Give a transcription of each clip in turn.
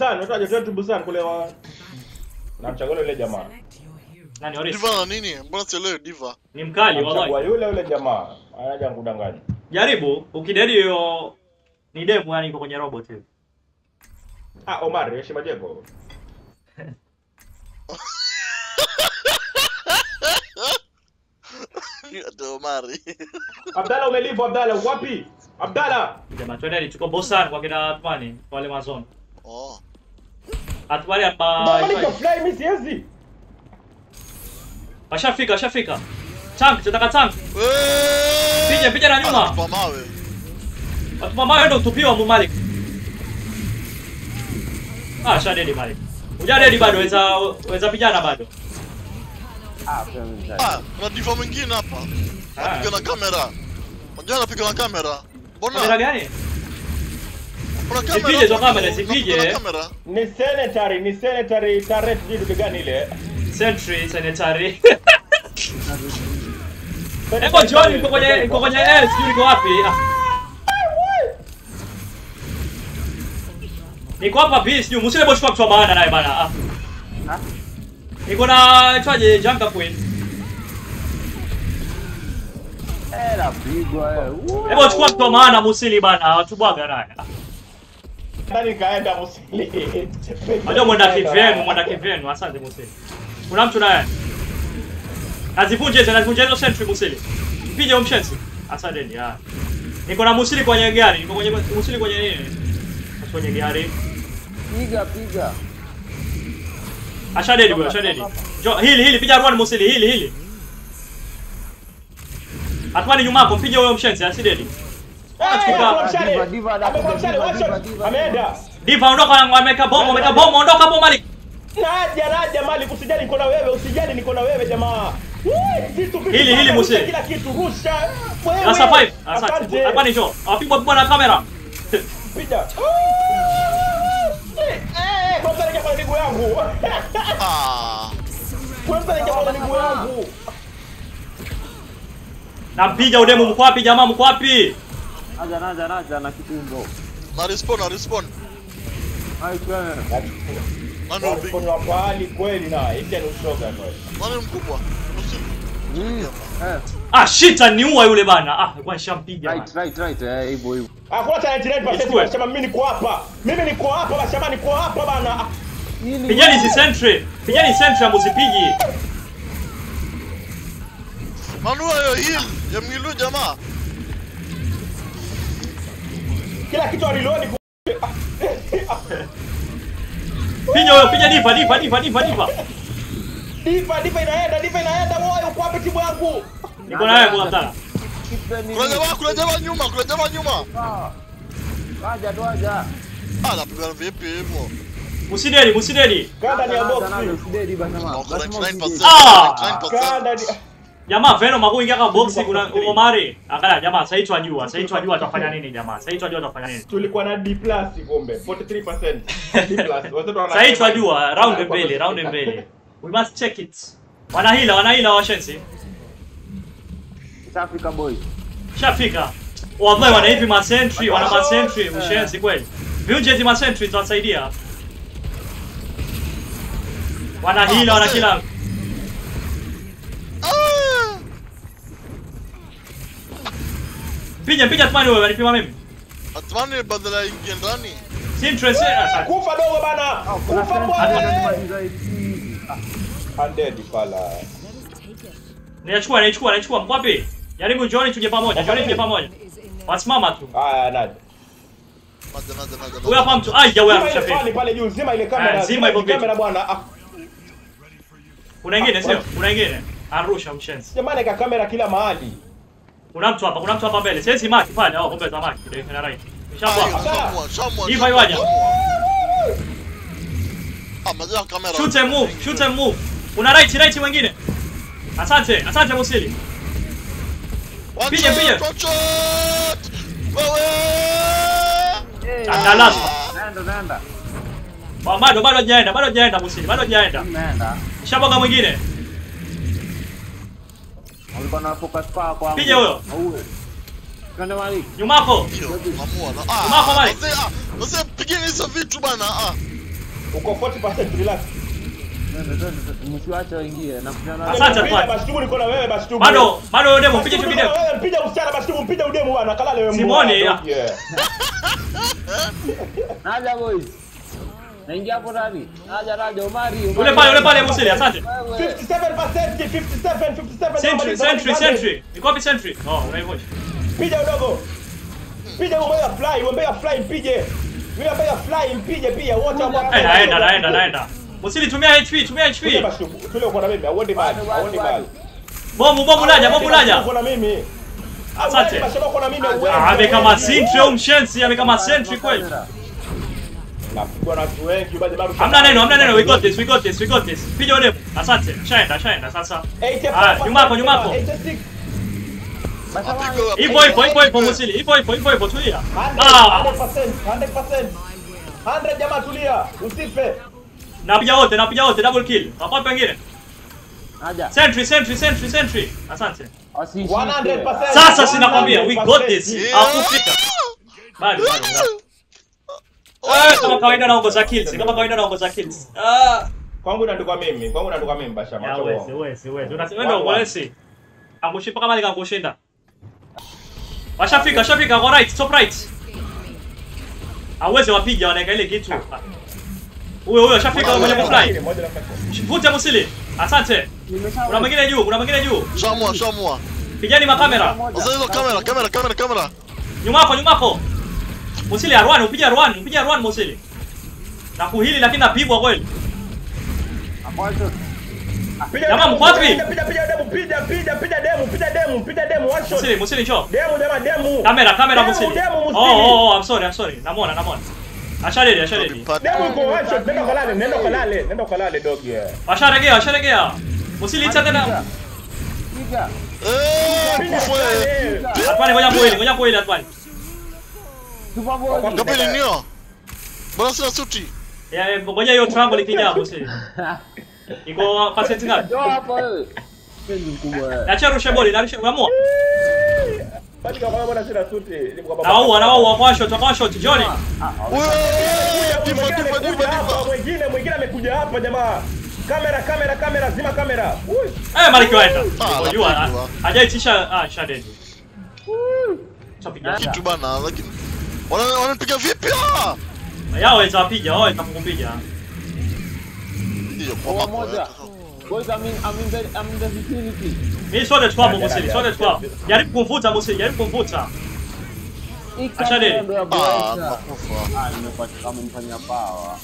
Busan, unataja Train to Busan kule wa namchagua yule jamaa. Nani Oris? Diva na nini? Mbona sielewi Diva? Ni mkali Namchagua wallahi. yule yule jamaa. Anaja kudanganya. Jaribu ukidedi hiyo ni demo yani iko kwenye robot hivi. Ah, Omar, heshima jeko. Ate Omari. Abdalla umelipo Abdalla, uko wapi? Abdalla. Jamaa twende tuko Bosan kwa kina Atmani wale mazon. Oh. Atmani Mama niko hapa fly mimi siwezi. washafika washafika. Tank, tunataka tank. Weee! Piga, piga na nyuma. Anatupa mawe. Atuma mawe ndo tupiwa mu Malik. Ah, shadedi Malik. Hujadedi bado weza weza vijana bado. Ah, pia mimi mzee. Ah, kuna diva mwingine hapa. Ah. Anapiga na kamera. Unajua anapiga na kamera. Kamera Mbona? gani? Kuna kamera. Zipige hizo hapo, kamera, anapiga zipige. na kamera. Ni sanitary, ni sanitary turret vitu gani ile? Sentry sanitary. Sanitary Hebu John turret, iko kwenye sanitary iko kwenye S, sijui iko wapi? Ah. Niko hapa B, sijui msile boshwa kutoa maana naye bana. Ah. Ah? Niko na itwaje Janka Queen. Eh, napigwa eh. Woo! Hebu chukua kutoa maana musili bana, watu bwaga naye. Ah. Ndani kaenda musili. Unajua mwenda kivyenu, mwenda kivyenu, asante musili. Kuna mtu naye. Nazivunje hizo, nazivunje hizo sentry musili. Mpige umshensi. Asante ni ah. Niko na musili kwenye gari, niko kwenye musili kwenye nini? Kwenye gari. Piga, piga. Ashadedi bro, ashadedi. Jo, hili hili piga run musili, hili hili. Atwani nyuma yako, mpige huyo mshensi, asidedi. Diva, diva, anakuja, diva, diva, diva. Ameenda. Diva ondoka, ameweka bomu, ameweka bomu, ondoka hapo Malik. Naja, naja Malik, usijali niko na wewe, usijali niko na wewe jamaa. Wee, vitu vitu Hili, hili, rusha Musi. Kila kitu rusha. Wewe. Na survive. Asante. Asante. Hapa ni jo. Apigwa pigwa na kamera. Piga. Eh, eh, kwanza ningia kwa miguu yangu. Ah. Kwanza ningia kwa miguu yangu. Nampiga udemu mko wapi jamaa mko wapi? Naja, naja, naja na kitumbo. Na respawn, na respawn. Hai, kwene. Nani ubi? Kuna pahali kweli na hiki ni ushoga kweli. Nani mkubwa? Usi- Mm. Eh, Ah shit, aniua yule bana. Ah, kwa nishampiga. right, bana. right, right. Eh, hivyo hivyo. Hakuna cha 99% Ichukue. basema mimi niko hapa. Mimi niko hapa basema niko hapa bana. Ah, Nini? Pigeni si sentry. Pigeni sentry msipigi. Manua hiyo heal ya mwilu jamaa. Kila kitu aliload ku- Piga huyo, piga diva, diva, diva, diva, diva. Diva diva inaenda, diva inaenda. Wewe uko wapi timu yangu? Niko na wewe kwa mtana. Kipeni. Kuna jamaa, kuna jamaa nyuma, kuna jamaa nyuma. Ah. Waja, tuaja. Ah, napigana vipi hivyo? Musidedi, musidedi. Kanda ni ya Naja, box. naja, usidedi bana, jamaa. Wako Lazima 99%. usidedi. Ah! 99%. Kanda ni Jamaa Venom hakuingia kama boxi kuna Omari. Angalia jamaa, sasa hicho ajua, sasa hicho ajua atafanya nini jamaa. Sasa hicho ajua atafanya nini. tulikuwa na D+ kumbe 43%. D+. Watoto wana- Sasa hicho ajua, round mbele, round mbele. We must check it. Wanahila, wanahila washensi. East Africa boy. Shafika. Wallahi wana hivi ma sentry, wana ma sentry, ushenzi kweli. Viunje hizi ma sentry tutasaidia. Wana hila, wana kila Ah! Piga piga tumani wewe, wanipima mimi. Atmani badala ya ingie ndani. Si interest. ah, Kufa dogo bana. Kuna Kufa sense bwana. anamaliza hivi. Ah, Undead pala. Niachukua, niachukua, niachukua. Mko wapi? Jaribu Johnny tuje pamoja. Johnny tuje pamoja. Wasimama tu. Aya, nani? Naja, naja, naja, Huyu naja. hapa mtu. Ai, ya wewe Zima ile ameshafika. pale pale juu, zima ile kamera. Ah, zima hivyo ile kamera vitu. bwana. Ah, Kuna ingine sio? Kuna ingine. Arusha mshenzi. Jamani ka kamera kila mahali. Kuna mtu hapa, kuna mtu hapa mbele. Sasa maki pale, au kumbe zamaki. Ndio ina right. Ah, Nishabwa. hiyo, shamua, shamua, Diva shamua, iwaja. shamua. Ah, mazia kamera. Shoot and move, shoot and move. Kuna right, right mwingine. Asante, asante Musili. One Piga, shot, piga. one shot! Wewe! eh, Analazwa. Naenda, naenda. Ba- Bado bado hajaenda, bado hajaenda Musili, bado hajaenda. Naenda. Shaboga mwingine. Walikuwa na focus power kwangu. Piga huyo. Auwe. Kanda Malik. Nyuma yako. Hiyo, mamua na- ah, Mako, Mike. wazee, ah, wazee, pigeni hizo vitu bana. ah. Uko 40% relax. Msiwache waingie na kutana Asante, Piga Atwani. Bashtubu niko na wewe Bashtubu. Bado bado demo mpige Bashtubu tu niko na video. wewe mpiga msichana Bashtubu mpiga udemu bwana kalale wewe. Simoni, mbwa. ya. Yeah. Naja boys. Naingia hapo ndani. Naja naja Omari. Omari. Ule pale ule pale Musili, asante. Wewe. 57% 57 57 Sentry, sentry, sentry. Niko wapi sentry? Oh, unaivunja. Piga udogo. Piga umbea fly, umbea fly mpige. Yule umbea fly mpige pia wote ambao. Eh, naenda naenda naenda. Musili tumia HP, tumia Piga HP. Bashtubu. Tule uko na mimi, auendi mbali, Bado, bado, auendi bado. mbali. Bomu bomu laja, bomu laja. Uko na mimi. Asante. Auendi Bashtubu uko na mimi. auendi, Ah, amekama auendi. sentry au mshensi, amekama sentry kweli. Napigwa na watu wengi, bado bado. Hamna neno, hamna neno. We got this, we got this, we got this. Piga demo. Asante. Shaenda, shaenda sasa. Ah, nyuma yako, nyuma yako. 86. Apigwe, Hivyo hivyo hivyo hivyo Musili. Hivyo hivyo hivyo hivyo tulia. Ah, 100%, 100%. 100 jamaa tulia, usife. napiga wote, napiga wote double kill. Hapo pengine. Naja. Sentry, sentry, sentry, sentry. Asante. Wasishike. 100%. Sasa sinakwambia we got this. Yeah. Hakufika. Bado bado. bado. Ah, kama kawaida naongoza kills, kama kawaida naongoza kills. Ah. Kwangu inaandikwa mimi, kwangu inaandikwa mimi Basha Ya macho. wezi, wezi, wezi. Unasema ndio polisi. Angushi paka mali kankushinda. Washafika, washafika kwa right, top right. Hawezi wapiga wanaeka ile kitu. Huyo huyo ashafika mwenye kufly. Moja na tatu. Vute Musili. Asante. Nimesha- Kuna mwingine juu, kuna mwingine juu. Shamua, shamua. Pigani makamera. Moja. Sasa hizo kamera, kamera, kamera, kamera. Nyuma yako, nyuma yako. Musili Arwan, upige Arwan, upige Arwan Musili. Na kuhili lakini napigwa kweli. Mwanzo. Piga Jamaa, demu, mko wapi? Piga piga piga demu, piga piga piga demu, piga demu, piga demu one shot. Musili, Musili njoo. Demu jamaa, demu. Kamera, kamera Demu, Musili. Demu, Oh, Musili. oh, oh, I'm sorry, I'm sorry. Namwona, namwona. Asharedi, asharedi. Demu uko one shot, nenda kalale, nenda kalale, nenda kalale dog yeah. Washaregea, washaregea. Musili itsa tena. Piga. Eh, Piga kufwe. kalale. Atwani ngoja kuhili, ngoja kuhili Atwani. Super boy. Kapili nio. Mbona sina suti? Ya, ya, ngoja hiyo triangle ikija Musili. Iko percent ngapi? Njoo hapa wewe. Penzi mkubwa wewe. Acha rushe boli, narusha umeamua. Bali kama bwana sina suti. Ni kwa baba. Na wao na wao kwa shot, kwa shot, Johnny. Wewe, Mwingine diva, diva, amekuja diva, hapa, diva. Mwingine mwingine amekuja hapa jamaa. Kamera, kamera, kamera, zima kamera. Ui. Eh, Maliki waenda. Ah, Unajua napigwa. hajaitisha ah shadedi. Chapiga. Kitu bana, lakini wana wananipiga vipi? ah? Yao waweza wapiga, wao waweza kukupiga. Hiyo kwa Kwa mambo. moja. eh. Boys, I'm in, I'm in the, I'm in the vicinity. Mimi sote tukwamo Musili, sote tukwamo. Jaribu kumvuta Musili, jaribu kumvuta. Hii Acha deli. kamera ndo ya Ah, Boys. nakufa. Ah, nimepata kama mfanya pawa.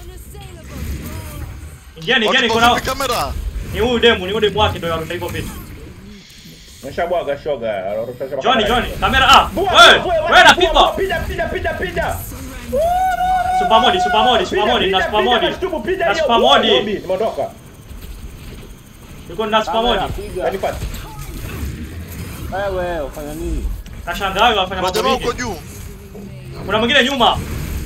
Ingieni, ingieni Watu kuna vipi kamera? ni huyu demu, ni huyu demu wake ndio yarusha hivyo vitu. Meshabwaga shoga. arusha shoga Johnny, kamera. Johnny, kamera ah. Bua, Wewe, bua, bua, wewe bua, napigwa. Piga, piga, piga, piga. Super modi, super modi, super modi, na super modi. Na super modi. Nimeondoka. Yuko na super modi. Kamera, piga. Kanipata. Wewe, ufanya nini? Kashangaa wewe afanya Kuna mambo jamaa mengi. huko juu. Kuna mwingine nyuma.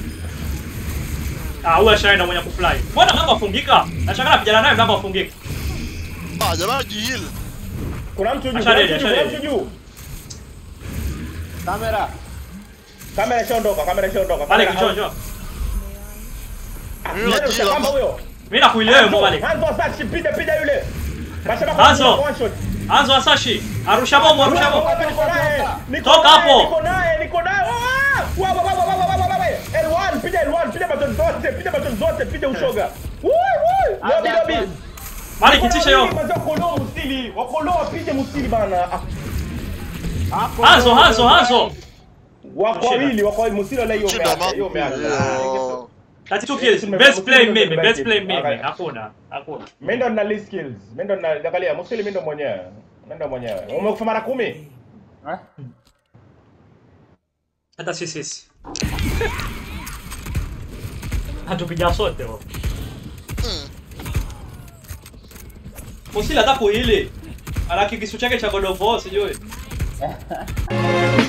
Ah, huyu ashaenda mwenye kufly. Mbona mlango afungika? Nashangaa napigana naye mlango afungika. Ah, jamaa jihil. Kuna mtu juu, Acha kuna deli, mtu juu, acha kuna deli. mtu juu. Kamera. Kamera ishaondoka, kamera ishaondoka. Pale Kamera- kichoo, njoo. Ah, Mimi nani najila, kama ma- huyo? Mimi nakuilia wewe mbali. Hanzo Sachi, piga piga yule. Mashabiki Hanzo. wa one shot. Anzo Asashi, arusha bomu, arusha bomu. Niko naye, niko Toka naye, hapo. Niko naye, niko naye. Ah! Wa, wa, wa, wa, wa, wa, wa, wa, wa. L1, piga L1, piga button zote, piga button zote, piga ushoga. Woo, woo. Lobi, lobi. Mali kitisha hiyo. Wakolo musili, wakolo wapige musili bana. Ah, Hanzo, Hanzo, Hanzo. Wako wawili, wako wawili musili wala hiyo Shida umeacha, ma. hiyo umeacha. Yo. 32 kills. Best play mimi, best play mimi. Hakuna, hakuna. Mimi ndo nina list skills. Mimi ndo nina angalia musili mimi ndo mwenyewe. Mimi ndo mwenyewe. Umekufa mara 10? Eh? Hata sisi sisi. Hatupiga sote wao. Musila hata kuhili. Ana kikisu chake cha God of War sijui.